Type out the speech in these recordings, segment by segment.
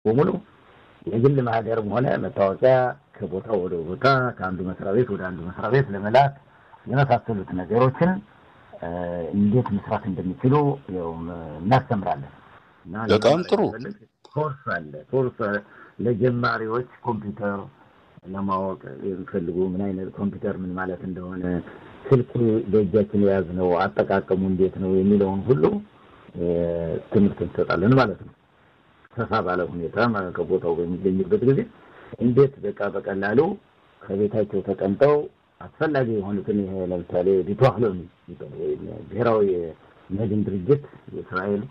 በሙሉ የግል ማህደርም ሆነ መታወቂያ ከቦታ ወደ ቦታ ከአንዱ መስሪያ ቤት ወደ አንዱ መስሪያ ቤት ለመላክ የመሳሰሉት ነገሮችን እንዴት መስራት እንደሚችሉ እናስተምራለን። በጣም ጥሩ ኮርስ አለ። ኮርስ ለጀማሪዎች ኮምፒውተር ለማወቅ የሚፈልጉ ምን አይነት ኮምፒውተር ምን ማለት እንደሆነ፣ ስልክ በእጃችን የያዝነው አጠቃቀሙ እንዴት ነው የሚለውን ሁሉ ትምህርት እንሰጣለን ማለት ነው። ሰፋ ባለ ሁኔታ ከቦታው በሚገኙበት ጊዜ እንዴት በቃ በቀላሉ ከቤታቸው ተቀምጠው አስፈላጊ የሆኑትን ይሄ ለምሳሌ ቢቷህሎሚ ብሔራዊ መድን ድርጅት የእስራኤል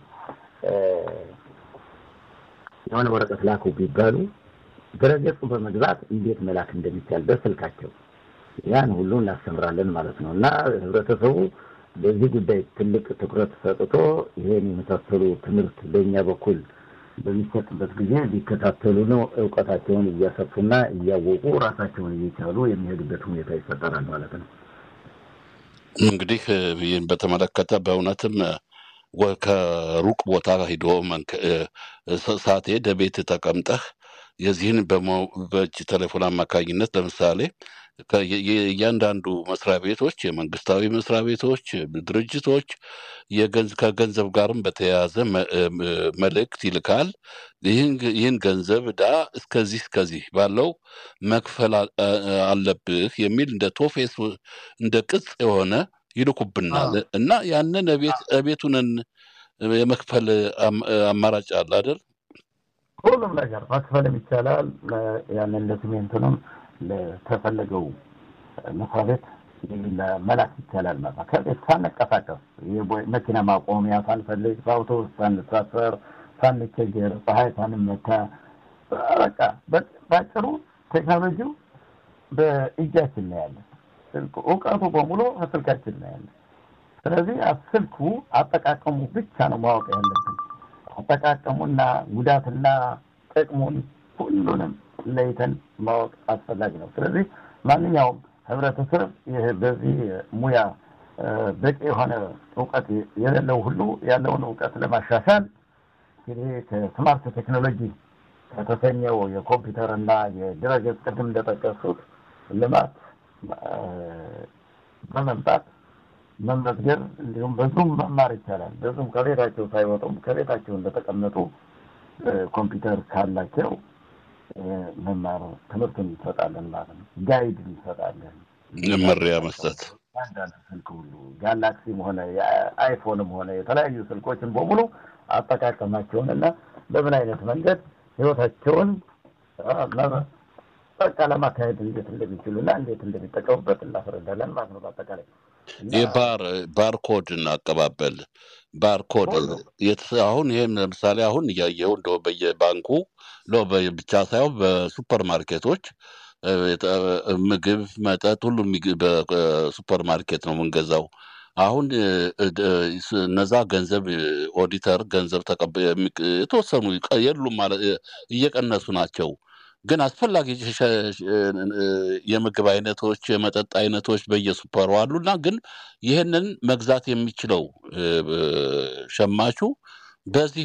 የሆነ ወረቀት ላኩ ቢባሉ ድረገጹ በመግባት እንዴት መላክ እንደሚቻል በስልካቸው ያን ሁሉ እናስተምራለን ማለት ነው። እና ህብረተሰቡ በዚህ ጉዳይ ትልቅ ትኩረት ሰጥቶ ይሄን የመሳሰሉ ትምህርት በእኛ በኩል በሚሰጥበት ጊዜ ሊከታተሉ ነው። እውቀታቸውን እያሰፉና እያወቁ ራሳቸውን እየቻሉ የሚሄዱበት ሁኔታ ይፈጠራል ማለት ነው። እንግዲህ ይህን በተመለከተ በእውነትም ከሩቅ ቦታ ሂዶ ሳቴ ደቤት ተቀምጠህ የዚህን በእጅ ቴሌፎን አማካኝነት ለምሳሌ እያንዳንዱ መስሪያ ቤቶች የመንግስታዊ መስሪያ ቤቶች፣ ድርጅቶች ከገንዘብ ጋርም በተያያዘ መልእክት ይልካል። ይህን ገንዘብ ዕዳ እስከዚህ እስከዚህ ባለው መክፈል አለብህ የሚል እንደ ቶፌስ እንደ ቅጽ የሆነ ይልኩብናል እና ያንን እቤቱንን የመክፈል አማራጭ አለ አይደል? ሁሉም ነገር መክፈልም ይቻላል። ያንን ለሲሜንቱንም ለተፈለገው መስሪያ ቤት መላክ ይቻላል ማለት ነው። ከቤት ሳንቀሳቀስ መኪና ማቆሚያ ሳንፈልግ፣ በአውቶቡስ ሳንሳፈር፣ ሳንቸገር፣ ፀሐይ ሳንመታ፣ በቃ ባጭሩ ቴክኖሎጂው በእጃችን ነው ያለ። እውቀቱ በሙሉ ስልካችን ነው ያለ። ስለዚህ ስልኩ አጠቃቀሙ ብቻ ነው ማወቅ ያለብን። አጠቃቀሙና ጉዳትና ጥቅሙን ሁሉንም ለይተን ማወቅ አስፈላጊ ነው። ስለዚህ ማንኛውም ህብረተሰብ ይህ በዚህ ሙያ በቂ የሆነ እውቀት የሌለው ሁሉ ያለውን እውቀት ለማሻሻል እንግዲህ ከስማርት ቴክኖሎጂ ከተሰኘው የኮምፒውተር እና የድረገጽ ቅድም እንደጠቀሱት ልማት በመምጣት መመዝገብ እንዲሁም በዙም መማር ይቻላል። በዙም ከቤታቸው ሳይወጡም ከቤታቸው እንደተቀመጡ ኮምፒውተር ካላቸው መማር ትምህርቱን እንሰጣለን ማለት ነው። ጋይድ እንሰጣለን። መመሪያ መስጠት አንዳንድ ስልክ ሁሉ ጋላክሲም ሆነ አይፎንም ሆነ የተለያዩ ስልኮችን በሙሉ አጠቃቀማቸውን እና በምን አይነት መንገድ ህይወታቸውን በቃ ለማካሄድ እንዴት እንደሚችሉ እና እንዴት እንደሚጠቀሙበት እናስረዳለን ማለት ነው። በአጠቃላይ የባር ባርኮድ እናቀባበል ባርኮድ አሁን ይህም ለምሳሌ አሁን እያየው እንደ በየባንኩ ብቻ ሳይሆን በሱፐር ማርኬቶች ምግብ፣ መጠጥ ሁሉ በሱፐር ማርኬት ነው የምንገዛው። አሁን እነዛ ገንዘብ ኦዲተር ገንዘብ ተቀብ የተወሰኑ የሉም ማለት እየቀነሱ ናቸው። ግን አስፈላጊ የምግብ አይነቶች፣ የመጠጥ አይነቶች በየሱፐሩ አሉና ግን ይህንን መግዛት የሚችለው ሸማቹ በዚህ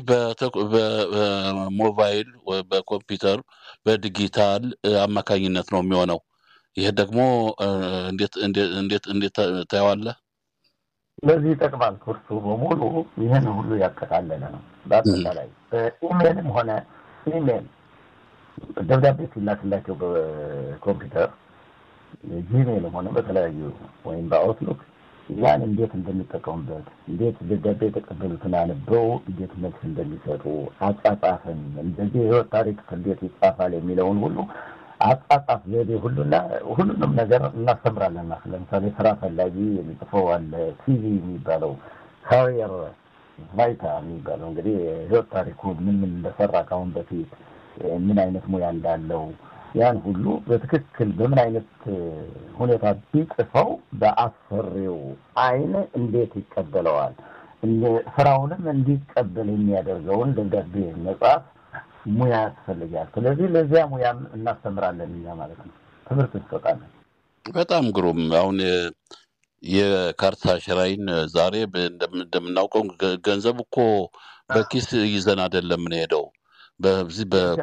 በሞባይል በኮምፒውተር በዲጂታል አማካኝነት ነው የሚሆነው። ይህ ደግሞ እንዴት እንዴት ታየዋለህ? ለዚህ ይጠቅማል። ኩርሱ በሙሉ ይህን ሁሉ ያጠቃለለ ነው። በአጠቃላይ በኢሜይልም ሆነ ኢሜይል ደብዳቤ ሲላክላቸው በኮምፒውተር ጂሜይልም ሆነ በተለያዩ ወይም በአውትሉክ ያን እንዴት እንደሚጠቀሙበት እንዴት ደብዳቤ የተቀበሉትን አንበው እንዴት መልስ እንደሚሰጡ አጻጻፍን፣ እንደዚህ የህይወት ታሪክ እንዴት ይጻፋል የሚለውን ሁሉ አጻጻፍ ዘዴ ሁሉና ሁሉንም ነገር እናስተምራለን። ለምሳሌ ስራ ፈላጊ የሚጽፈው አለ። ሲቪ የሚባለው ካሪየር ቫይታ የሚባለው እንግዲህ የህይወት ታሪኩ ምን ምን እንደሰራ ከአሁን በፊት ምን አይነት ሙያ እንዳለው ያን ሁሉ በትክክል በምን አይነት ሁኔታ ቢጽፈው በአሰሪው አይን እንዴት ይቀበለዋል፣ ስራውንም እንዲቀበል የሚያደርገውን ደብዳቤ መጽሐፍ ሙያ ያስፈልጋል። ስለዚህ ለዚያ ሙያም እናስተምራለን እኛ ማለት ነው፣ ትምህርት እንሰጣለን። በጣም ግሩም። አሁን የካርታ ሸራይን ዛሬ እንደምናውቀው ገንዘብ እኮ በኪስ ይዘን አይደለም የምንሄደው በዚህ በ-